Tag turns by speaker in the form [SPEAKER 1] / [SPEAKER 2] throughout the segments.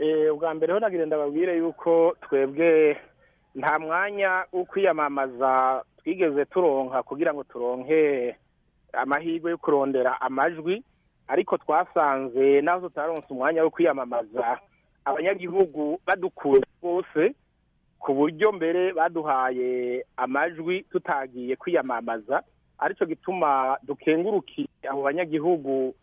[SPEAKER 1] ubwa mbere ho nagira ndababwire yuko twebwe nta mwanya wo kwiyamamaza twigeze turonka kugira ngo turonke amahirwe yo kurondera amajwi ariko twasanze naho tutaronse umwanya wo kwiyamamaza abanyagihugu badukunda bose ku buryo mbere baduhaye amajwi tutagiye kwiyamamaza aricyo gituma dukengurukiye abo banyagihugu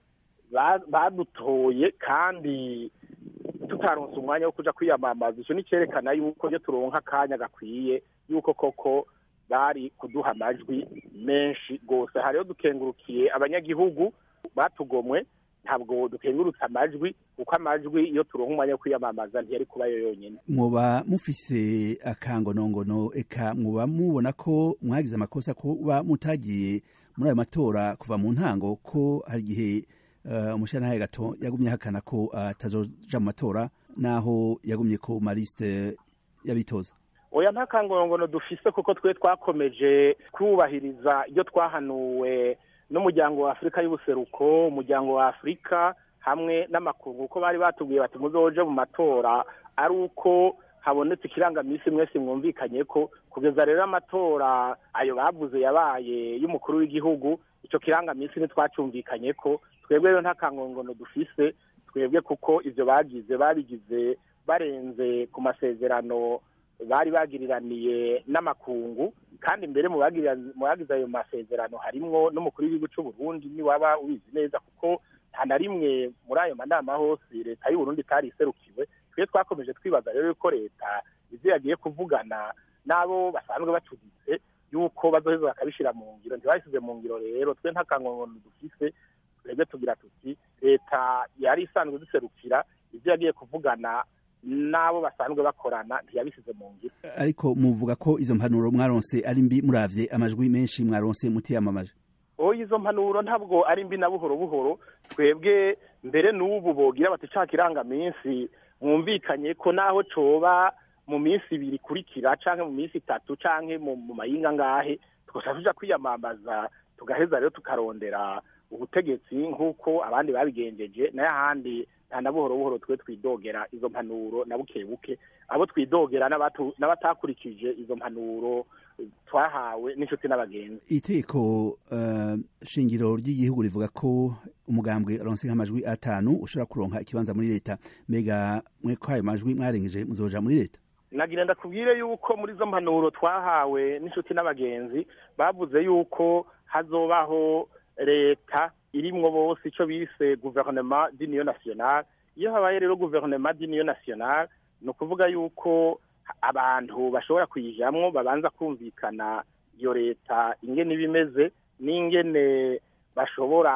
[SPEAKER 1] badutoye kandi tutaronse umwanya wo kuja kwiyamamaza icyo ni cyerekana yuko iyo turonka akanya gakwiye yuko koko bari kuduha amajwi menshi rwose hariho dukengurukiye abanyagihugu batugomwe ntabwo dukengurutse amajwi kuko amajwi iyo turonka umwanya wo kwiyamamaza ntiyari kubayo yonyine
[SPEAKER 2] muba mufise akangonongono eka muba mubona ko mwagize amakosa kuba mutagiye muri ayo matora kuva mu ntango ko hari igihe umushyiranahaye gato yagumye ahakana ko atazoja mu matora naho yagumye ko marisite y'abitoza
[SPEAKER 1] oya nta kangongono dufise kuko twe twakomeje kubahiriza ibyo twahanuwe n'umuryango wa afurika y'ubuseruko umuryango wa afurika hamwe n'amakungu uko bari batubwiye bati muzoje mu matora ari uko habonetse ikirangamisi mwese mwumvikanye ko kugeza rero amatora ayo bavuze yabaye y'umukuru w'igihugu icyo kirangamisi ntitwacyumvikanye ko twebwe rero nta kangongono dufise twebwe kuko ibyo bagize babigize barenze ku masezerano bari bagiriraniye n'amakungu kandi mbere mu bagize ayo masezerano harimwo n'umukuru w'igihugu cy'u Burundi niwaba ubizi neza kuko nta na rimwe muri ayo manama hose leta y'u Burundi itari iserukiwe twe twakomeje twibaza rero yuko leta ibyo yagiye kuvugana n'abo basanzwe bacuditse yuko bazoheza bakabishyira mu ngiro ntibabishyize mu ngiro rero twe nta kangongono dufise twebwe tugira tuti leta yari isanzwe duserukira ibyo yagiye kuvugana n'abo basanzwe bakorana ntiyabishyize mu ngiro
[SPEAKER 2] ariko muvuga ko izo mpanuro mwaronse ari mbi muravye amajwi menshi mwaronse mutiyamamaje
[SPEAKER 1] oya izo mpanuro ntabwo ari mbi na buhoro buhoro twebwe mbere n'ubu bogira bati ca kirangaminsi mwumvikanye ko naho coba mu minsi ibiri ikurikira canke mu minsi itatu canke mu mayinga ngahe tugaca tuja kwiyamamaza tugaheza rero tukarondera ubutegetsi nk'uko abandi babigenjeje nayo ahandi nta na buhoro buhoro twe twidogera izo mpanuro na buke buke abo twidogera n'abatakurikije izo mpanuro twahawe n'inshuti n'abagenzi
[SPEAKER 2] itegeko shingiro ry'igihugu rivuga ko umugambwe aronse nk'amajwi atanu ushobora kuronka ikibanza muri leta mbega mwe ko ayo majwi mwarengeje muzoja muri leta
[SPEAKER 1] nagira ndakubwire yuko muri izo mpanuro twahawe n'inshuti n'abagenzi bavuze yuko hazobaho leta irimwo bose icyo bise guverinoma d'union nationale iyo habaye rero guverinoma d'union nationale ni ukuvuga yuko abantu bashobora kuyijamwo babanza kumvikana iyo leta ingene iba imeze n'ingene bashobora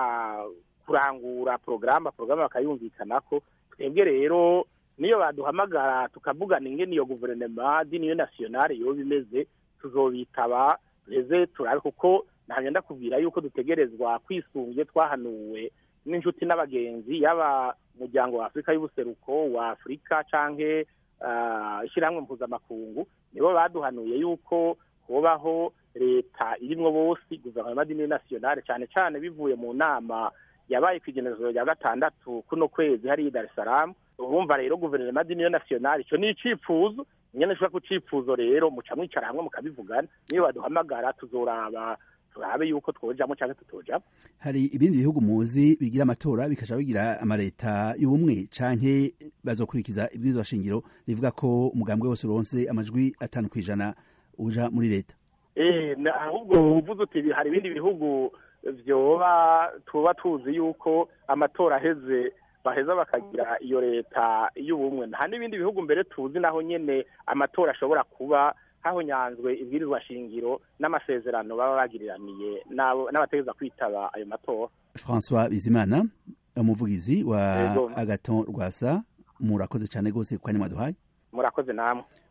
[SPEAKER 1] kurangura porogaramu porogaramu bakayumvikanako twebwe rero niyo baduhamagara tukavugana ingene iyo guverinoma d'union nationale yoba imeze tuzobitaba reze turabe kuko ntabwo ndakubwira yuko dutegerezwa kwisunga twahanuwe n'inshuti n'abagenzi yaba umuryango wa afurika y'ubuseruko wa afurika canke ishyirahamwe mpuzamakungu nibo baduhanuye yuko hobaho leta irimwo bose guverinoma d'union nationale cyane cyane bivuye mu nama yabaye ku igenekerezo rya gatandatu kuno kwezi hariya i dar es salaam urumva rero guverinoma d'union nationale icyo ni icifuzo nyene nshobora ku cifuzo rero muca mwicara hamwe mukabivugana niyo baduhamagara tuzoraba turabe yuko twojamo canke tutojamo
[SPEAKER 2] hari ibindi bihugu muzi bigira amatora bikaja bigira amaleta y'ubumwe canke bazokurikiza ibwirizwa shingiro rivuga ko umugambwe wose uronse amajwi atanu kw'ijana uja muri leta
[SPEAKER 1] eh ahubwo uvuze uti hari ibindi bihugu vyoba tuba tuzi yuko amatora aheze baheza bakagira iyo leta y'ubumwe nta n'ibindi bihugu mbere tuzi naho nyene amatora ashobora kuba hahonyanzwe ibwirizwa shingiro n'amasezerano baba bagiriraniye n'abategeza kwitaba ayo matora
[SPEAKER 2] françois bizimana umuvugizi wa agaton rwasa murakoze cyane rwose kwa nyuma duhaye
[SPEAKER 1] murakoze namwe